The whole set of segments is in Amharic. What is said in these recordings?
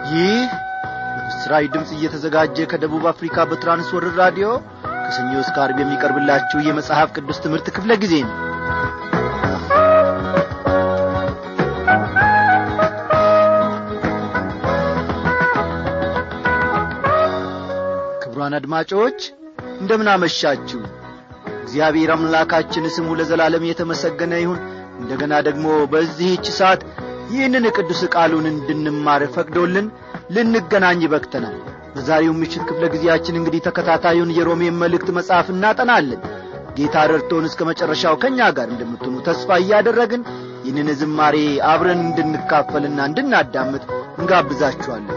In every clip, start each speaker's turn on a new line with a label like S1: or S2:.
S1: ይህ በምስራች ድምፅ እየተዘጋጀ ከደቡብ አፍሪካ በትራንስወርር ራዲዮ ከሰኞ እስከ አርብ የሚቀርብላችሁ የመጽሐፍ ቅዱስ ትምህርት ክፍለ ጊዜ ነው ክቡራን አድማጮች እንደምን አመሻችሁ እግዚአብሔር አምላካችን ስሙ ለዘላለም የተመሰገነ ይሁን እንደገና ደግሞ በዚህች ሰዓት ይህንን ቅዱስ ቃሉን እንድንማር ፈቅዶልን ልንገናኝ በክተናል በዛሬው ምሽት ክፍለ ጊዜያችን እንግዲህ ተከታታዩን የሮሜን መልእክት መጽሐፍ እናጠናለን ጌታ ረድቶን እስከ መጨረሻው ከእኛ ጋር እንደምትሆኑ ተስፋ እያደረግን ይህንን ዝማሬ አብረን እንድንካፈልና እንድናዳምጥ እንጋብዛችኋለን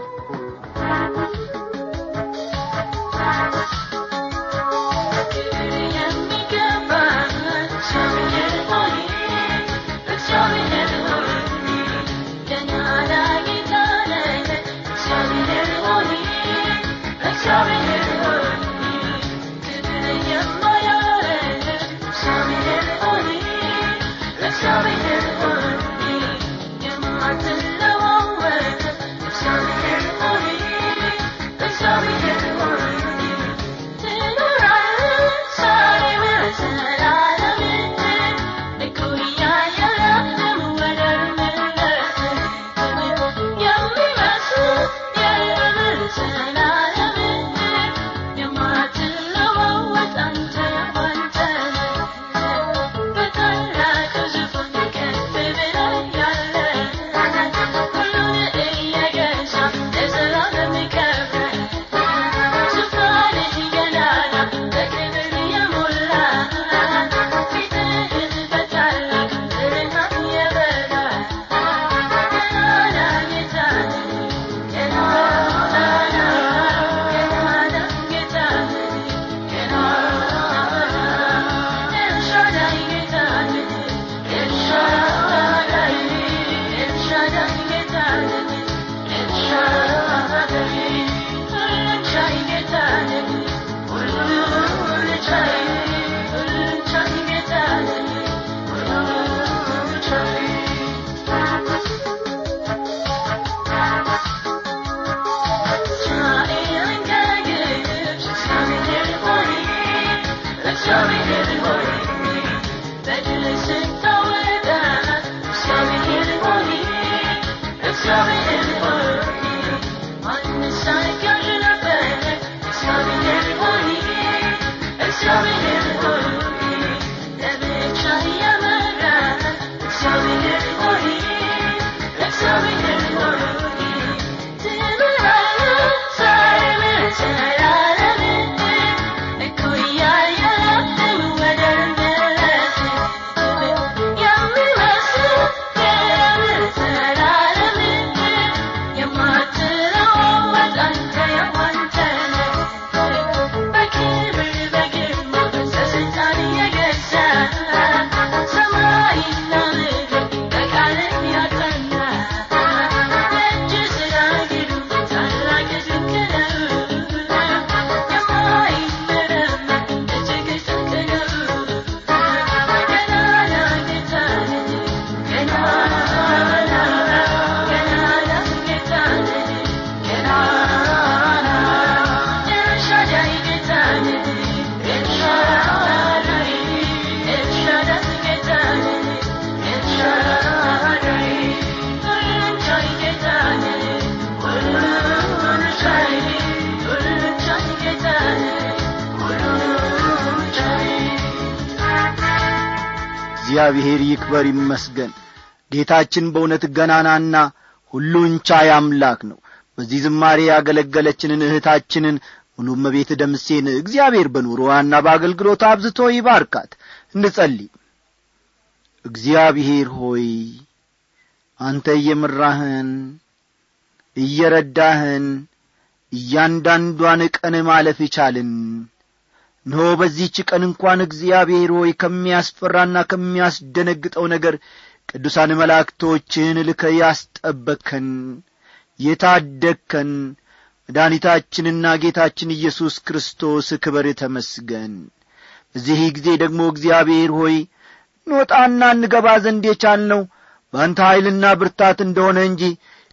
S1: እግዚአብሔር ይክበር ይመስገን ጌታችን በእውነት ገናናና ሁሉን ቻይ አምላክ ነው በዚህ ዝማሬ ያገለገለችንን እህታችንን ሙሉ መቤት ደምሴን እግዚአብሔር በኑሮዋና በአገልግሎት አብዝቶ ይባርካት እንጸልይ እግዚአብሔር ሆይ አንተ እየምራህን እየረዳህን እያንዳንዷን ቀን ማለፍ ይቻልን እነሆ በዚህች ቀን እንኳን እግዚአብሔር ሆይ ከሚያስፈራና ከሚያስደነግጠው ነገር ቅዱሳን መላእክቶችህን ልከ ያስጠበቅከን የታደግከን መድኃኒታችንና ጌታችን ኢየሱስ ክርስቶስ ክበር ተመስገን በዚህ ጊዜ ደግሞ እግዚአብሔር ሆይ እንወጣና እንገባ ዘንድ የቻልነው በአንተ ኀይልና ብርታት እንደሆነ እንጂ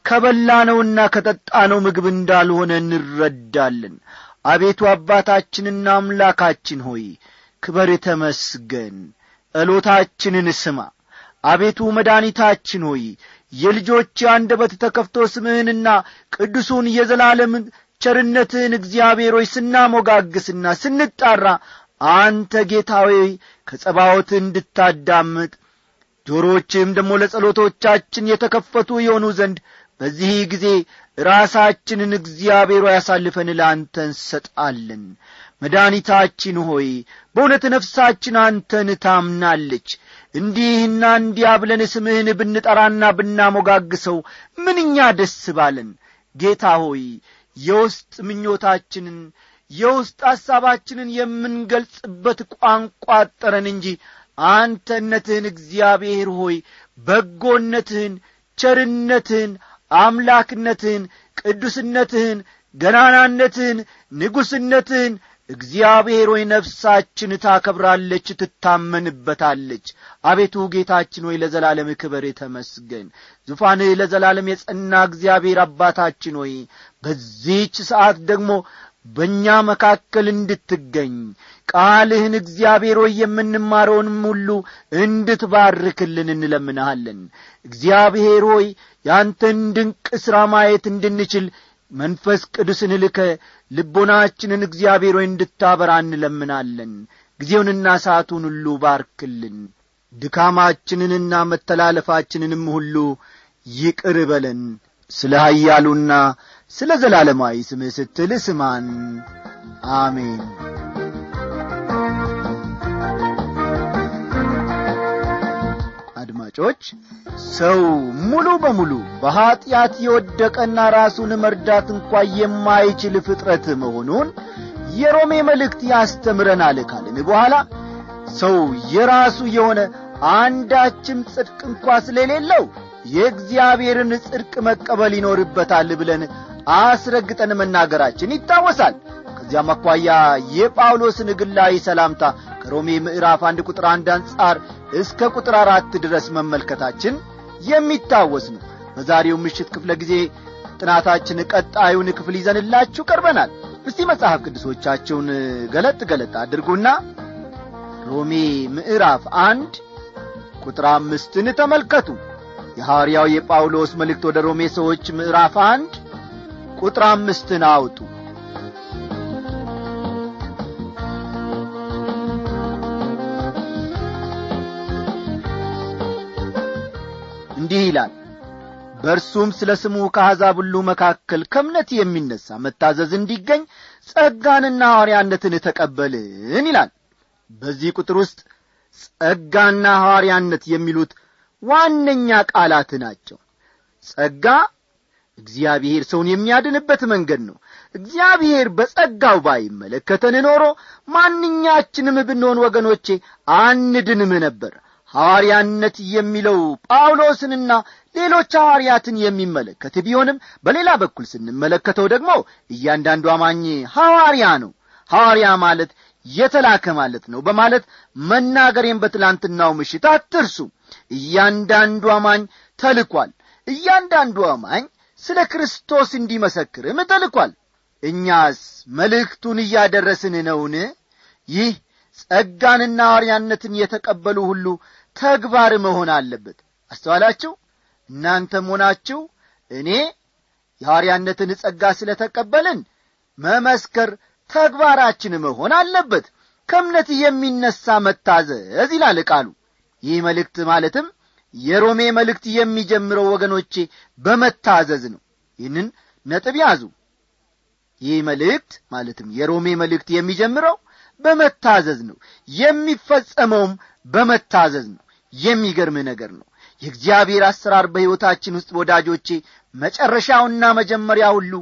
S1: ከበላነውና ከጠጣነው ምግብ እንዳልሆነ እንረዳለን አቤቱ አባታችንና አምላካችን ሆይ ክበር ተመስገን ጸሎታችንን ስማ አቤቱ መድኃኒታችን ሆይ የልጆች አንደበት ተከፍቶ ስምህንና ቅዱሱን የዘላለምን ቸርነትህን እግዚአብሔር ሆይ ስናሞጋግስና ስንጣራ አንተ ጌታዊ ከጸባዖት እንድታዳምጥ ጆሮዎችም ደግሞ ለጸሎቶቻችን የተከፈቱ የሆኑ ዘንድ በዚህ ጊዜ ራሳችንን እግዚአብሔር ያሳልፈን ለአንተ እንሰጣለን መድኃኒታችን ሆይ በእውነት ነፍሳችን አንተን ታምናለች እንዲህና እንዲያ ብለን ስምህን ብንጠራና ብናሞጋግሰው ምንኛ ደስ ባለን ጌታ ሆይ የውስጥ ምኞታችንን የውስጥ ሐሳባችንን የምንገልጽበት ቋንቋ አጠረን እንጂ አንተነትህን እግዚአብሔር ሆይ በጎነትህን ቸርነትህን አምላክነትህን ቅዱስነትህን ገናናነትህን ንጉሥነትህን እግዚአብሔር ሆይ ነፍሳችን ታከብራለች ትታመንበታለች አቤቱ ጌታችን ሆይ ለዘላለም ክበር ተመስገን ዙፋንህ ለዘላለም የጸና እግዚአብሔር አባታችን ሆይ በዚህች ሰዓት ደግሞ በእኛ መካከል እንድትገኝ ቃልህን እግዚአብሔር ሆይ የምንማረውንም ሁሉ እንድትባርክልን እንለምንሃለን እግዚአብሔር ሆይ ያንተን ድንቅ ሥራ ማየት እንድንችል መንፈስ ቅዱስን ልከ ልቦናችንን እግዚአብሔር ሆይ እንድታበራ እንለምናለን ጊዜውንና ሰዓቱን ሁሉ ባርክልን ድካማችንንና መተላለፋችንንም ሁሉ ይቅር በለን ስለ ኀያሉና ስለ ዘላለማዊ ስምህ ስትል ስማን አሜን አድማጮች ሰው ሙሉ በሙሉ በኀጢአት የወደቀና ራሱን መርዳት እንኳ የማይችል ፍጥረት መሆኑን የሮሜ መልእክት ያስተምረናል ካልን በኋላ ሰው የራሱ የሆነ አንዳችም ጽድቅ እንኳ ስለሌለው የእግዚአብሔርን ጽድቅ መቀበል ይኖርበታል ብለን አስረግጠን መናገራችን ይታወሳል ከዚያም አኳያ የጳውሎስን ግላዊ ሰላምታ ከሮሜ ምዕራፍ አንድ ቁጥር አንድ አንጻር እስከ ቁጥር አራት ድረስ መመልከታችን የሚታወስ ነው በዛሬው ምሽት ክፍለ ጊዜ ጥናታችን ቀጣዩን ክፍል ይዘንላችሁ ቀርበናል እስቲ መጽሐፍ ቅዱሶቻቸውን ገለጥ ገለጥ አድርጉና ሮሜ ምዕራፍ አንድ ቁጥር አምስትን ተመልከቱ የሐዋርያው የጳውሎስ መልእክት ወደ ሮሜ ሰዎች ምዕራፍ አንድ ቁጥር አምስትን አውጡ እንዲህ ይላል በእርሱም ስለ ስሙ ከአሕዛብ ሁሉ መካከል ከእምነት የሚነሣ መታዘዝ እንዲገኝ ጸጋንና ሐዋርያነትን ተቀበልን ይላል በዚህ ቁጥር ውስጥ ጸጋና ሐዋርያነት የሚሉት ዋነኛ ቃላት ናቸው ጸጋ እግዚአብሔር ሰውን የሚያድንበት መንገድ ነው እግዚአብሔር በጸጋው ባይመለከተን ኖሮ ማንኛችንም ብንሆን ወገኖቼ አንድንም ነበር ሐዋርያነት የሚለው ጳውሎስንና ሌሎች ሐዋርያትን የሚመለከት ቢሆንም በሌላ በኩል ስንመለከተው ደግሞ እያንዳንዱ አማኝ ሐዋርያ ነው ሐዋርያ ማለት የተላከ ማለት ነው በማለት መናገሬን በትላንትናው ምሽት አትርሱ እያንዳንዱ አማኝ ተልኳል እያንዳንዱ አማኝ ስለ ክርስቶስ እንዲመሰክርም ተልኳል እኛስ መልእክቱን እያደረስን ነውን ይህ ጸጋንና ሐዋርያነትን የተቀበሉ ሁሉ ተግባር መሆን አለበት አስተዋላችሁ እናንተም ሆናችሁ እኔ የሐዋርያነትን ጸጋ ስለ ተቀበልን መመስከር ተግባራችን መሆን አለበት ከእምነት የሚነሣ መታዘዝ ይላል ቃሉ ይህ መልእክት ማለትም የሮሜ መልእክት የሚጀምረው ወገኖቼ በመታዘዝ ነው ይህንን ነጥብ ያዙ ይህ መልእክት ማለትም የሮሜ መልእክት የሚጀምረው በመታዘዝ ነው የሚፈጸመውም በመታዘዝ ነው የሚገርም ነገር ነው የእግዚአብሔር አሰራር በሕይወታችን ውስጥ ወዳጆቼ መጨረሻውና መጀመሪያ ሁሉ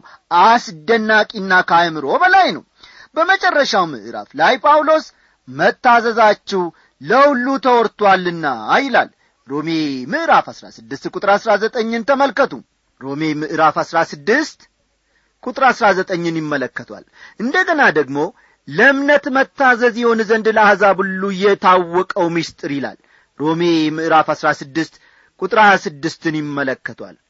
S1: አስደናቂና ከአእምሮ በላይ ነው በመጨረሻው ምዕራፍ ላይ ጳውሎስ መታዘዛችሁ ለሁሉ ተወርቷልና ይላል ሮሜ ምዕራፍ 16 ቁጥር 19ን ተመልከቱ ሮሜ ምዕራፍ 16 ቁጥር 19ን ይመለከቷል እንደገና ደግሞ ለእምነት መታዘዝ ይሆን ዘንድ ለአሕዛብ ሁሉ የታወቀው ምስጢር ይላል ሮሜ ምዕራፍ 16 ቁጥር 26ን ይመለከቷል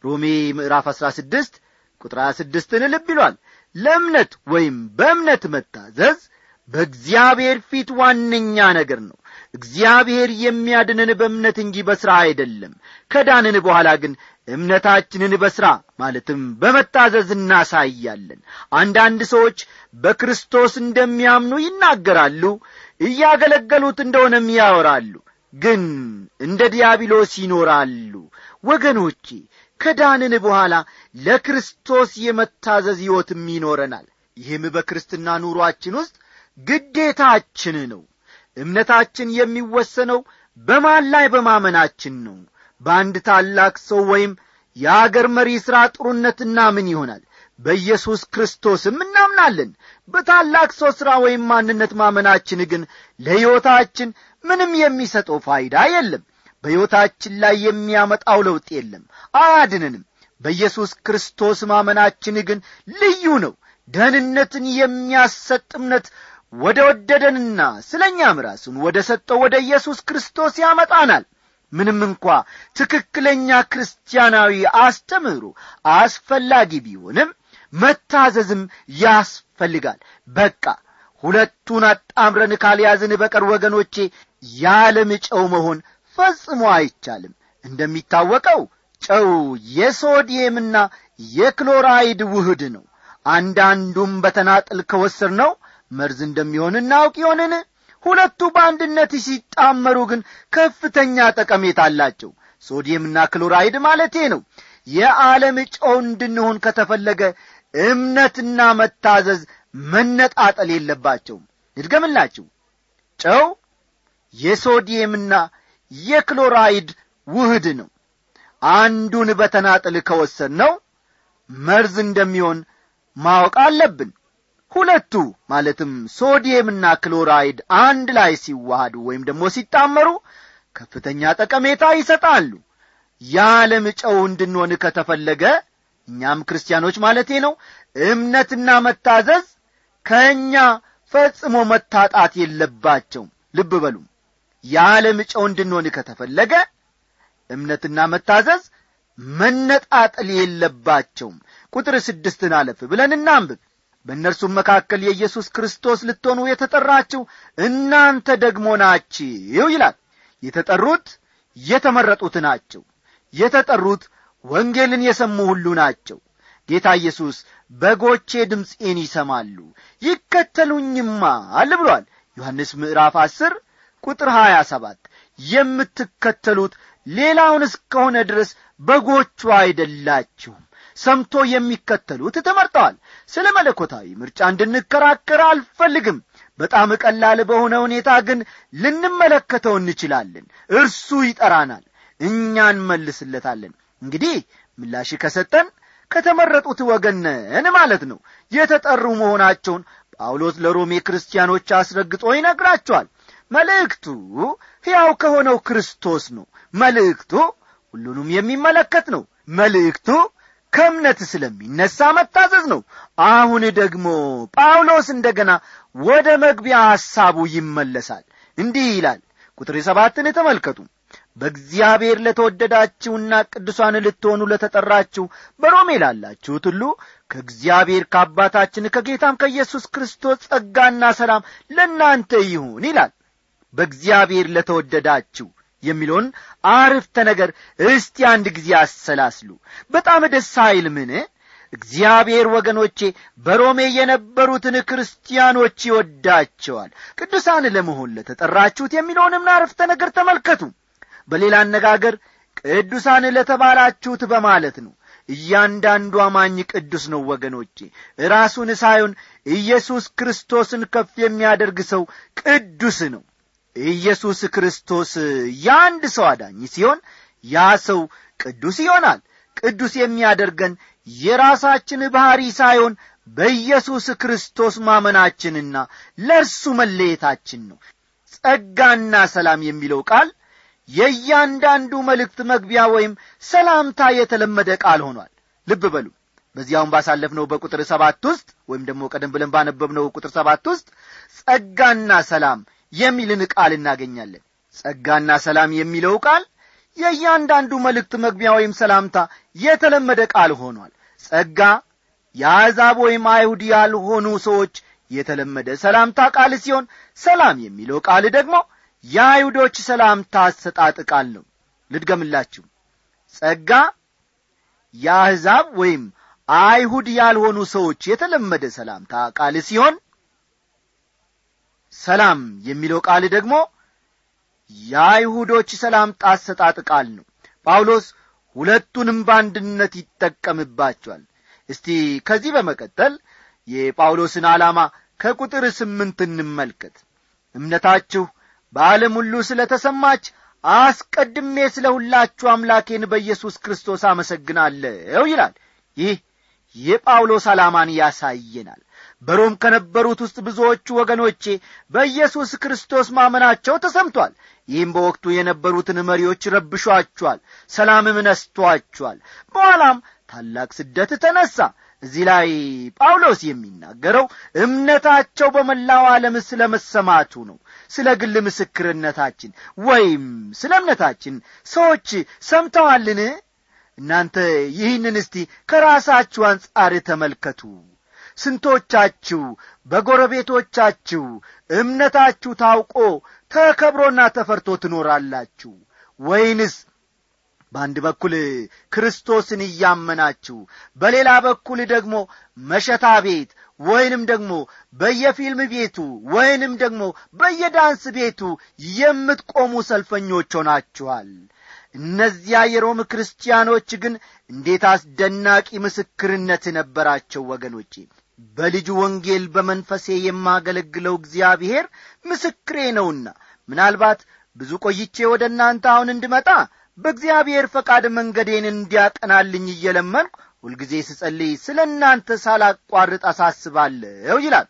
S1: ሮሜ ምዕራፍ አሥራ ስድስት ቁጥር ሀያ ስድስትን ልብ ይሏል ለእምነት ወይም በእምነት መታዘዝ በእግዚአብሔር ፊት ዋነኛ ነገር ነው እግዚአብሔር የሚያድንን በእምነት እንጂ በሥራ አይደለም ከዳንን በኋላ ግን እምነታችንን በሥራ ማለትም በመታዘዝ እናሳያለን አንዳንድ ሰዎች በክርስቶስ እንደሚያምኑ ይናገራሉ እያገለገሉት እንደሆነም ያወራሉ ግን እንደ ዲያብሎስ ይኖራሉ ወገኖቼ ከዳንን በኋላ ለክርስቶስ የመታዘዝ ሕይወትም ይኖረናል ይህም በክርስትና ኑሮአችን ውስጥ ግዴታችን ነው እምነታችን የሚወሰነው በማን ላይ በማመናችን ነው በአንድ ታላቅ ሰው ወይም የአገር መሪ ሥራ ጥሩነትና ምን ይሆናል በኢየሱስ ክርስቶስም እናምናለን በታላቅ ሰው ሥራ ወይም ማንነት ማመናችን ግን ለሕይወታችን ምንም የሚሰጠው ፋይዳ የለም በሕይወታችን ላይ የሚያመጣው ለውጥ የለም አያድንንም በኢየሱስ ክርስቶስ ማመናችን ግን ልዩ ነው ደህንነትን የሚያሰጥ እምነት ወደ ወደደንና ስለ እኛም ራሱን ወደ ሰጠው ወደ ኢየሱስ ክርስቶስ ያመጣናል ምንም እንኳ ትክክለኛ ክርስቲያናዊ አስተምህሮ አስፈላጊ ቢሆንም መታዘዝም ያስፈልጋል በቃ ሁለቱን አጣምረን ካልያዝን በቀር ወገኖቼ ያለም ጨው መሆን ፈጽሞ አይቻልም እንደሚታወቀው ጨው የሶዲየምና የክሎራይድ ውህድ ነው አንዳንዱም በተናጥል ከወስር ነው መርዝ እንደሚሆን እናውቅ ይሆንን ሁለቱ በአንድነት ሲጣመሩ ግን ከፍተኛ ጠቀሜታ አላቸው ሶዲየምና ክሎራይድ ማለቴ ነው የዓለም ጨው እንድንሆን ከተፈለገ እምነትና መታዘዝ መነጣጠል የለባቸውም ልድገምላችሁ ጨው የሶዲየምና የክሎራይድ ውህድ ነው አንዱን በተናጥል ከወሰድ ነው መርዝ እንደሚሆን ማወቅ አለብን ሁለቱ ማለትም ሶዲየምና ክሎራይድ አንድ ላይ ሲዋሃዱ ወይም ደግሞ ሲጣመሩ ከፍተኛ ጠቀሜታ ይሰጣሉ የዓለም ጨው እንድንሆን ከተፈለገ እኛም ክርስቲያኖች ማለቴ ነው እምነትና መታዘዝ ከእኛ ፈጽሞ መታጣት የለባቸውም ልብ በሉ የዓለም ጨው እንድንሆን ከተፈለገ እምነትና መታዘዝ መነጣጠል የለባቸውም ቁጥር ስድስትን አለፍ ብለን እናንብብ በእነርሱም መካከል የኢየሱስ ክርስቶስ ልትሆኑ የተጠራችሁ እናንተ ደግሞ ናችሁ ይላል የተጠሩት የተመረጡት ናቸው የተጠሩት ወንጌልን የሰሙ ሁሉ ናቸው ጌታ ኢየሱስ በጎቼ ድምፄን ይሰማሉ ይከተሉኝማል ብሏል ዮሐንስ ምዕራፍ አስር ቁጥር ሀያ ሰባት የምትከተሉት ሌላውን እስከሆነ ድረስ በጎቹ አይደላችሁም ሰምቶ የሚከተሉት ተመርጠዋል ስለ መለኮታዊ ምርጫ እንድንከራከር አልፈልግም በጣም ቀላል በሆነ ሁኔታ ግን ልንመለከተው እንችላለን እርሱ ይጠራናል እኛ እንመልስለታለን እንግዲህ ምላሽ ከሰጠን ከተመረጡት ወገነን ማለት ነው የተጠሩ መሆናቸውን ጳውሎስ ለሮሜ ክርስቲያኖች አስረግጦ ይነግራቸዋል መልእክቱ ሕያው ከሆነው ክርስቶስ ነው መልእክቱ ሁሉንም የሚመለከት ነው መልእክቱ ከእምነት ስለሚነሳ መታዘዝ ነው አሁን ደግሞ ጳውሎስ እንደገና ወደ መግቢያ ሐሳቡ ይመለሳል እንዲህ ይላል ቁጥር ሰባትን ተመልከቱ በእግዚአብሔር ለተወደዳችሁና ቅዱሳን ልትሆኑ ለተጠራችሁ በሮሜ ላላችሁት ሁሉ ከእግዚአብሔር ከአባታችን ከጌታም ከኢየሱስ ክርስቶስ ጸጋና ሰላም ለእናንተ ይሁን ይላል በእግዚአብሔር ለተወደዳችሁ የሚለውን አርፍተ ነገር እስቲ አንድ ጊዜ አሰላስሉ በጣም ደስ አይልምን እግዚአብሔር ወገኖቼ በሮሜ የነበሩትን ክርስቲያኖች ይወዳቸዋል ቅዱሳን ለመሆን ለተጠራችሁት የሚለውንም አርፍተ ነገር ተመልከቱ በሌላ አነጋገር ቅዱሳን ለተባላችሁት በማለት ነው እያንዳንዱ አማኝ ቅዱስ ነው ወገኖቼ ራሱን ሳይሆን ኢየሱስ ክርስቶስን ከፍ የሚያደርግ ሰው ቅዱስ ነው ኢየሱስ ክርስቶስ የአንድ ሰው አዳኝ ሲሆን ያ ሰው ቅዱስ ይሆናል ቅዱስ የሚያደርገን የራሳችን ባሕሪ ሳይሆን በኢየሱስ ክርስቶስ ማመናችንና ለእርሱ መለየታችን ነው ጸጋና ሰላም የሚለው ቃል የእያንዳንዱ መልእክት መግቢያ ወይም ሰላምታ የተለመደ ቃል ሆኗል ልብ በሉ በዚያውም ባሳለፍነው በቁጥር ሰባት ውስጥ ወይም ደግሞ ቀደም ብለን ባነበብነው ቁጥር ሰባት ውስጥ ጸጋና ሰላም የሚልን ቃል እናገኛለን ጸጋና ሰላም የሚለው ቃል የእያንዳንዱ መልእክት መግቢያ ወይም ሰላምታ የተለመደ ቃል ሆኗል ጸጋ የአሕዛብ ወይም አይሁድ ያልሆኑ ሰዎች የተለመደ ሰላምታ ቃል ሲሆን ሰላም የሚለው ቃል ደግሞ የአይሁዶች ሰላምታ አሰጣጥ ቃል ነው ልድገምላችሁ ጸጋ የአሕዛብ ወይም አይሁድ ያልሆኑ ሰዎች የተለመደ ሰላምታ ቃል ሲሆን ሰላም የሚለው ቃል ደግሞ የአይሁዶች ሰላምታ አሰጣጥ ቃል ነው ጳውሎስ ሁለቱንም በአንድነት ይጠቀምባቸዋል እስቲ ከዚህ በመቀጠል የጳውሎስን ዓላማ ከቁጥር ስምንት እንመልከት እምነታችሁ በዓለም ሁሉ ስለ ተሰማች አስቀድሜ ስለ ሁላችሁ አምላኬን በኢየሱስ ክርስቶስ አመሰግናለሁ ይላል ይህ የጳውሎስ ዓላማን ያሳየናል በሮም ከነበሩት ውስጥ ብዙዎቹ ወገኖቼ በኢየሱስ ክርስቶስ ማመናቸው ተሰምቷል ይህም በወቅቱ የነበሩትን መሪዎች ረብሿቸዋል ሰላምም ነስቷቸዋል በኋላም ታላቅ ስደት ተነሣ እዚህ ላይ ጳውሎስ የሚናገረው እምነታቸው በመላው ዓለም ስለ መሰማቱ ነው ስለ ግል ምስክርነታችን ወይም ስለ እምነታችን ሰዎች ሰምተዋልን እናንተ ይህንን እስቲ ከራሳችሁ አንጻር ተመልከቱ ስንቶቻችሁ በጎረቤቶቻችሁ እምነታችሁ ታውቆ ተከብሮና ተፈርቶ ትኖራላችሁ ወይንስ በአንድ በኩል ክርስቶስን እያመናችሁ በሌላ በኩል ደግሞ መሸታ ቤት ወይንም ደግሞ በየፊልም ቤቱ ወይንም ደግሞ በየዳንስ ቤቱ የምትቆሙ ሰልፈኞች ሆናችኋል እነዚያ የሮም ክርስቲያኖች ግን እንዴት አስደናቂ ምስክርነት ነበራቸው ወገኖቼ በልጁ ወንጌል በመንፈሴ የማገለግለው እግዚአብሔር ምስክሬ ነውና ምናልባት ብዙ ቆይቼ ወደ እናንተ አሁን እንድመጣ በእግዚአብሔር ፈቃድ መንገዴን እንዲያቀናልኝ እየለመንኩ ሁልጊዜ ስጸልይ ስለ እናንተ ሳላቋርጥ አሳስባለሁ ይላል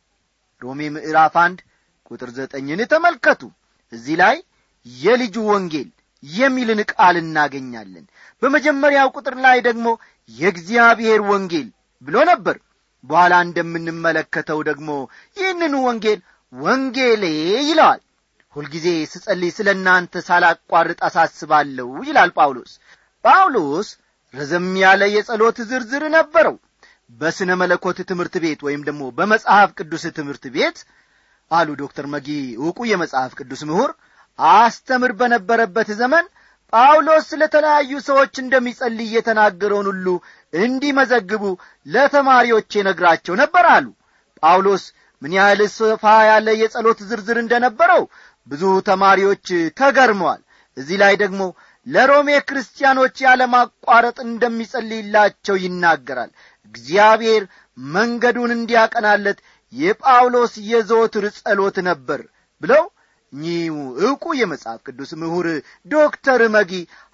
S1: ሮሜ ምዕራፍ አንድ ቁጥር ዘጠኝን ተመልከቱ እዚህ ላይ የልጁ ወንጌል የሚልን ቃል እናገኛለን በመጀመሪያው ቁጥር ላይ ደግሞ የእግዚአብሔር ወንጌል ብሎ ነበር በኋላ እንደምንመለከተው ደግሞ ይህንኑ ወንጌል ወንጌሌ ይለዋል ሁልጊዜ ስጸልይ ስለ እናንተ ሳላቋርጥ አሳስባለሁ ይላል ጳውሎስ ጳውሎስ ረዘም ያለ የጸሎት ዝርዝር ነበረው በስነ መለኮት ትምህርት ቤት ወይም ደግሞ በመጽሐፍ ቅዱስ ትምህርት ቤት አሉ ዶክተር መጊ ዕውቁ የመጽሐፍ ቅዱስ ምሁር አስተምር በነበረበት ዘመን ጳውሎስ ስለ ተለያዩ ሰዎች እንደሚጸልይ የተናገረውን ሁሉ እንዲመዘግቡ ለተማሪዎች ነግራቸው ነበር አሉ ጳውሎስ ምን ያህል ሰፋ ያለ የጸሎት ዝርዝር እንደነበረው ብዙ ተማሪዎች ተገርመዋል እዚህ ላይ ደግሞ ለሮሜ ክርስቲያኖች ያለማቋረጥ እንደሚጸልይላቸው ይናገራል እግዚአብሔር መንገዱን እንዲያቀናለት የጳውሎስ የዘወትር ጸሎት ነበር ብለው እኚሁ ዕውቁ የመጽሐፍ ቅዱስ ምሁር ዶክተር መጊ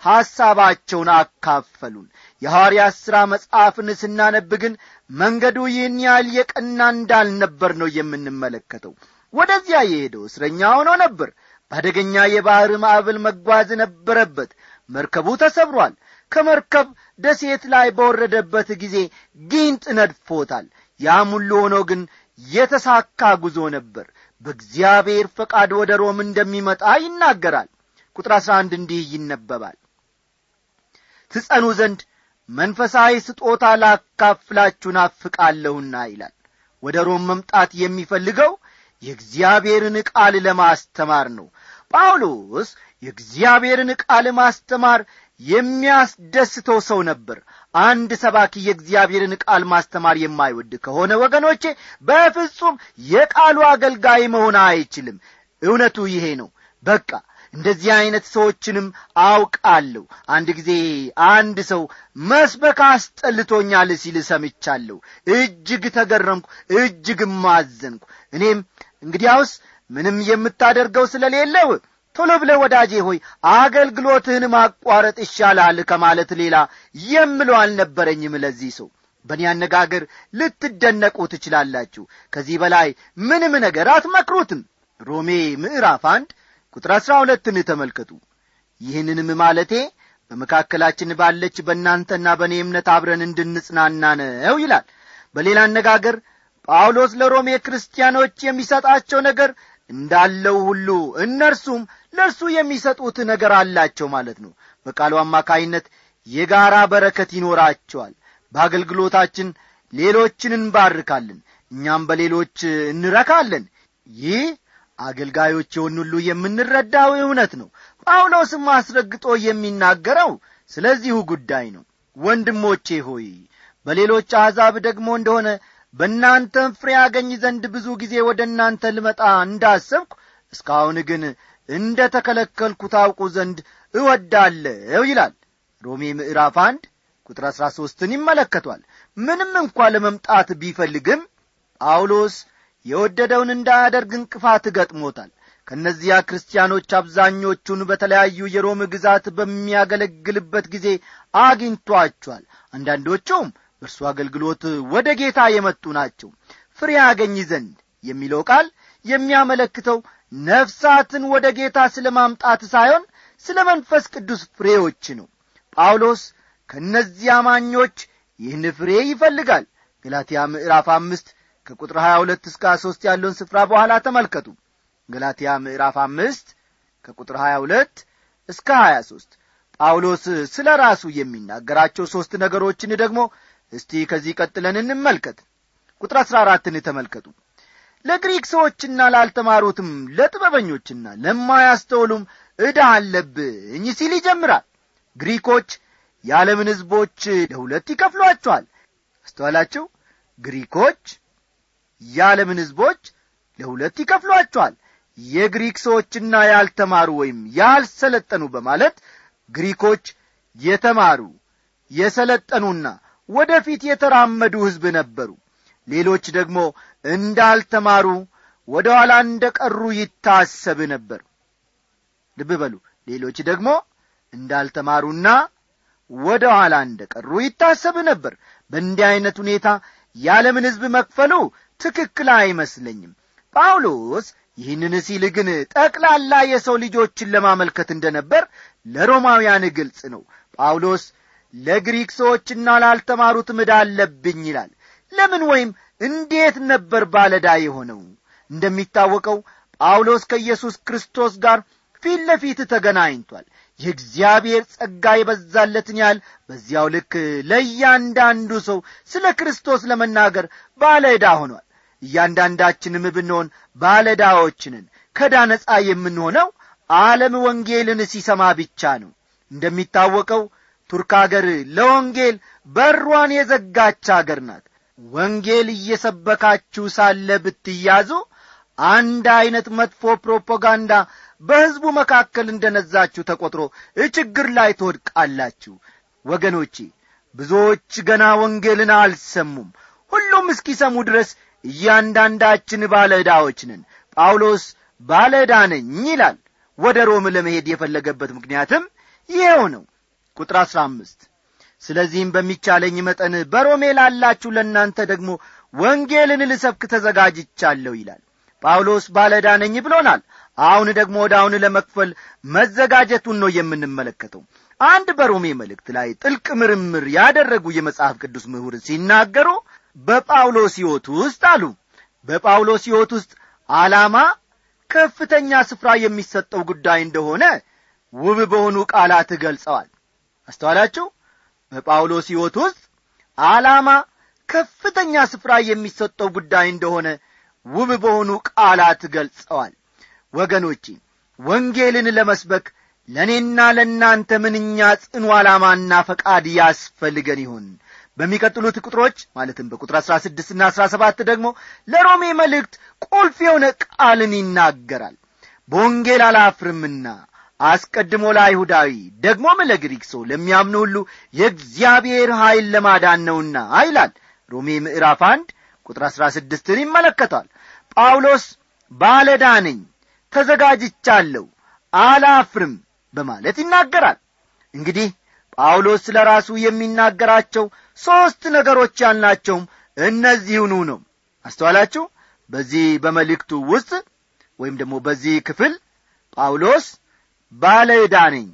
S1: ሐሳባቸውን አካፈሉን የሐዋርያት ሥራ መጽሐፍን ስናነብ ግን መንገዱ ይህን ያህል የቀና እንዳልነበር ነው የምንመለከተው ወደዚያ የሄደው እስረኛ ሆኖ ነበር በአደገኛ የባሕር ማዕበል መጓዝ ነበረበት መርከቡ ተሰብሯል ከመርከብ ደሴት ላይ በወረደበት ጊዜ ጊንጥ ነድፎታል ያም ሁሉ ሆኖ ግን የተሳካ ጉዞ ነበር በእግዚአብሔር ፈቃድ ወደ ሮም እንደሚመጣ ይናገራል ቁጥር አሥራ አንድ እንዲህ ይነበባል ትጸኑ ዘንድ መንፈሳዊ ስጦታ ላካፍላችሁ ናፍቃለሁና ይላል ወደ ሮም መምጣት የሚፈልገው የእግዚአብሔርን ቃል ለማስተማር ነው ጳውሎስ የእግዚአብሔርን ቃል ማስተማር የሚያስደስተው ሰው ነበር አንድ ሰባኪ የእግዚአብሔርን ቃል ማስተማር የማይወድ ከሆነ ወገኖቼ በፍጹም የቃሉ አገልጋይ መሆን አይችልም እውነቱ ይሄ ነው በቃ እንደዚህ አይነት ሰዎችንም አውቃለሁ አንድ ጊዜ አንድ ሰው መስበክ አስጠልቶኛል ሲል ሰምቻለሁ እጅግ ተገረምኩ እጅግም አዘንኩ እኔም እንግዲያውስ ምንም የምታደርገው ስለሌለው ቶሎ ብለ ወዳጄ ሆይ አገልግሎትህን ማቋረጥ ይሻላል ከማለት ሌላ የምለው አልነበረኝም ለዚህ ሰው በእኔ አነጋገር ልትደነቁ ትችላላችሁ ከዚህ በላይ ምንም ነገር አትመክሩትም ሮሜ ምዕራፍ አንድ ቁጥር አሥራ ሁለትን ተመልከቱ ይህንንም ማለቴ በመካከላችን ባለች በእናንተና በእኔ እምነት አብረን እንድንጽናና ነው ይላል በሌላ አነጋገር ጳውሎስ ለሮሜ ክርስቲያኖች የሚሰጣቸው ነገር እንዳለው ሁሉ እነርሱም ለእርሱ የሚሰጡት ነገር አላቸው ማለት ነው በቃሉ አማካይነት የጋራ በረከት ይኖራቸዋል በአገልግሎታችን ሌሎችን እንባርካለን እኛም በሌሎች እንረካለን ይህ አገልጋዮች የሆን ሁሉ የምንረዳው እውነት ነው ጳውሎስም አስረግጦ የሚናገረው ስለዚሁ ጉዳይ ነው ወንድሞቼ ሆይ በሌሎች አሕዛብ ደግሞ እንደሆነ በእናንተም ፍሬ ያገኝ ዘንድ ብዙ ጊዜ ወደ እናንተ ልመጣ እንዳሰብኩ እስካሁን ግን እንደ ተከለከልኩ ታውቁ ዘንድ እወዳለሁ ይላል ሮሜ ምዕራፍ አንድ ቁጥር አሥራ ሦስትን ይመለከቷል ምንም እንኳ ለመምጣት ቢፈልግም ጳውሎስ የወደደውን እንዳያደርግ እንቅፋት ገጥሞታል ከእነዚያ ክርስቲያኖች አብዛኞቹን በተለያዩ የሮም ግዛት በሚያገለግልበት ጊዜ አግኝቷቸዋል አንዳንዶቹም በእርሱ አገልግሎት ወደ ጌታ የመጡ ናቸው ፍሬ ያገኝ ዘንድ የሚለው ቃል የሚያመለክተው ነፍሳትን ወደ ጌታ ስለ ማምጣት ሳይሆን ስለ መንፈስ ቅዱስ ፍሬዎች ነው ጳውሎስ ከእነዚህ አማኞች ይህን ፍሬ ይፈልጋል ገላትያ ምዕራፍ አምስት ከቁጥር 22 እስከ 23 ያለውን ስፍራ በኋላ ተመልከቱ ገላትያ ምዕራፍ አምስት ከቁጥር 22 እስከ 23 ጳውሎስ ስለ ራሱ የሚናገራቸው ሦስት ነገሮችን ደግሞ እስቲ ከዚህ ቀጥለን እንመልከት ቁጥር 14ን ተመልከቱ ለግሪክ ሰዎችና ላልተማሩትም ለጥበበኞችና ለማያስተውሉም ዕዳ አለብኝ ሲል ይጀምራል ግሪኮች የዓለምን ሕዝቦች ለሁለት ይከፍሏቸዋል አስተዋላችሁ ግሪኮች የዓለምን ሕዝቦች ለሁለት ይከፍሏቸዋል የግሪክ ሰዎችና ያልተማሩ ወይም ያልሰለጠኑ በማለት ግሪኮች የተማሩ የሰለጠኑና ወደፊት የተራመዱ ሕዝብ ነበሩ ሌሎች ደግሞ እንዳልተማሩ ወደ ኋላ እንደ ቀሩ ይታሰብ ነበር ልብ በሉ ሌሎች ደግሞ እንዳልተማሩና ወደ ኋላ እንደ ቀሩ ይታሰብ ነበር በእንዲህ ዐይነት ሁኔታ የዓለምን ሕዝብ መክፈሉ ትክክል አይመስለኝም ጳውሎስ ይህንን ሲል ግን ጠቅላላ የሰው ልጆችን ለማመልከት እንደ ነበር ለሮማውያን ግልጽ ነው ጳውሎስ ለግሪክ ሰዎችና ላልተማሩት ምዳ አለብኝ ይላል ለምን ወይም እንዴት ነበር ባለዳ የሆነው እንደሚታወቀው ጳውሎስ ከኢየሱስ ክርስቶስ ጋር ፊት ለፊት ተገናኝቷል የእግዚአብሔር ጸጋ የበዛለትን ያህል በዚያው ልክ ለእያንዳንዱ ሰው ስለ ክርስቶስ ለመናገር ባለ ዕዳ ሆኗል እያንዳንዳችንም ብንሆን ባለዳዎችንን ከዳ ነጻ የምንሆነው ዓለም ወንጌልን ሲሰማ ብቻ ነው እንደሚታወቀው ቱርክ አገር ለወንጌል በሯን የዘጋች አገር ናት ወንጌል እየሰበካችሁ ሳለ ብትያዙ አንድ ዐይነት መጥፎ ፕሮፓጋንዳ በሕዝቡ መካከል እንደ ነዛችሁ ተቈጥሮ ችግር ላይ ትወድቃላችሁ ወገኖቼ ብዙዎች ገና ወንጌልን አልሰሙም ሁሉም እስኪሰሙ ድረስ እያንዳንዳችን ባለ ዕዳዎች ነን ጳውሎስ ባለ ዕዳ ነኝ ይላል ወደ ሮም ለመሄድ የፈለገበት ምክንያትም ይኸው ነው ቁጥር አሥራ አምስት ስለዚህም በሚቻለኝ መጠን በሮሜ ላላችሁ ለእናንተ ደግሞ ወንጌልን ልሰብክ ተዘጋጅቻለሁ ይላል ጳውሎስ ባለዕዳ ነኝ ብሎናል አሁን ደግሞ ወደ አሁን ለመክፈል መዘጋጀቱን ነው የምንመለከተው አንድ በሮሜ መልእክት ላይ ጥልቅ ምርምር ያደረጉ የመጽሐፍ ቅዱስ ምሁር ሲናገሩ በጳውሎስ ሕይወት ውስጥ አሉ በጳውሎስ ሕይወት ውስጥ ዓላማ ከፍተኛ ስፍራ የሚሰጠው ጉዳይ እንደሆነ ውብ በሆኑ ቃላት ገልጸዋል አስተዋላችሁ በጳውሎስ ሕይወት ውስጥ ዓላማ ከፍተኛ ስፍራ የሚሰጠው ጉዳይ እንደሆነ ውብ በሆኑ ቃላት ገልጸዋል ወገኖቼ ወንጌልን ለመስበክ ለእኔና ለእናንተ ምንኛ ጽኑ ዓላማና ፈቃድ ያስፈልገን ይሁን በሚቀጥሉት ቁጥሮች ማለትም በቁጥር አሥራ ስድስትና አሥራ ሰባት ደግሞ ለሮሜ መልእክት ቁልፍ የሆነ ቃልን ይናገራል በወንጌል አላፍርምና አስቀድሞ ለአይሁዳዊ ደግሞም ለግሪክ ሰው ለሚያምኑ ሁሉ የእግዚአብሔር ኀይል ለማዳን ነውና ይላል ሮሜ ምዕራፍ አንድ ቁጥር አሥራ ስድስትን ይመለከቷል ጳውሎስ ባለዳ ነኝ ተዘጋጅቻለሁ አላፍርም በማለት ይናገራል እንግዲህ ጳውሎስ ስለ ራሱ የሚናገራቸው ሦስት ነገሮች ያልናቸውም እነዚሁኑ ነው አስተዋላችሁ በዚህ በመልእክቱ ውስጥ ወይም ደግሞ በዚህ ክፍል ጳውሎስ ባለ ዕዳ ነኝ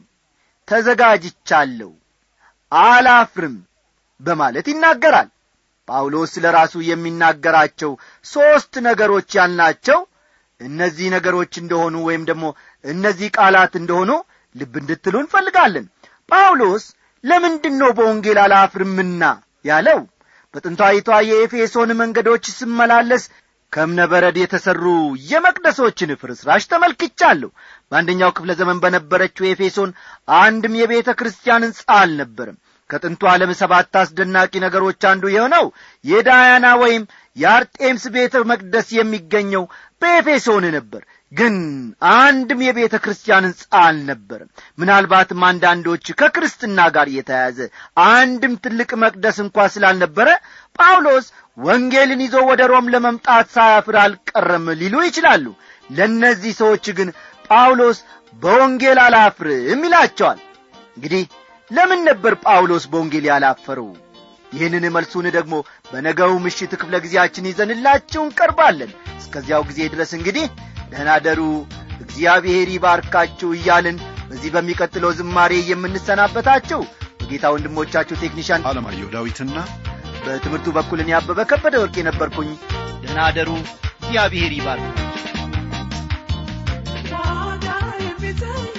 S1: ተዘጋጅቻለሁ አላፍርም በማለት ይናገራል ጳውሎስ ስለ ራሱ የሚናገራቸው ሦስት ነገሮች ያልናቸው እነዚህ ነገሮች እንደሆኑ ወይም ደግሞ እነዚህ ቃላት እንደሆኑ ልብ እንድትሉ እንፈልጋለን ጳውሎስ ለምንድን ነው በወንጌል አላፍርምና ያለው በጥንታዊቷ የኤፌሶን መንገዶች ስመላለስ ከእብነ በረድ የተሠሩ የመቅደሶችን ፍርስራሽ ተመልክቻለሁ በአንደኛው ክፍለ ዘመን በነበረችው ኤፌሶን አንድም የቤተ ክርስቲያን ሕንጻ አልነበርም ከጥንቱ ዓለም ሰባት አስደናቂ ነገሮች አንዱ የሆነው የዳያና ወይም የአርጤምስ ቤተ መቅደስ የሚገኘው በኤፌሶን ነበር ግን አንድም የቤተ ክርስቲያን ሕንጻ አልነበርም ምናልባትም አንዳንዶች ከክርስትና ጋር የተያያዘ አንድም ትልቅ መቅደስ እንኳ ስላልነበረ ጳውሎስ ወንጌልን ይዞ ወደ ሮም ለመምጣት ሳያፍር አልቀረም ሊሉ ይችላሉ ለእነዚህ ሰዎች ግን ጳውሎስ በወንጌል አላፍርም ይላቸዋል እንግዲህ ለምን ነበር ጳውሎስ በወንጌል ያላፈረው ይህንን መልሱን ደግሞ በነገው ምሽት ክፍለ ጊዜያችን ይዘንላችሁ እንቀርባለን እስከዚያው ጊዜ ድረስ እንግዲህ ደህና ደሩ እግዚአብሔር ይባርካችሁ እያልን በዚህ በሚቀጥለው ዝማሬ የምንሰናበታችሁ በጌታ ወንድሞቻችሁ ቴክኒሻን
S2: አለማየሁ ዳዊትና
S1: በትምህርቱ በኩልን ያበበ ከበደ ወርቅ የነበርኩኝ ደህና ደሩ እግዚአብሔር ይባርካችሁ
S3: ዋጋ የሚጠይቅ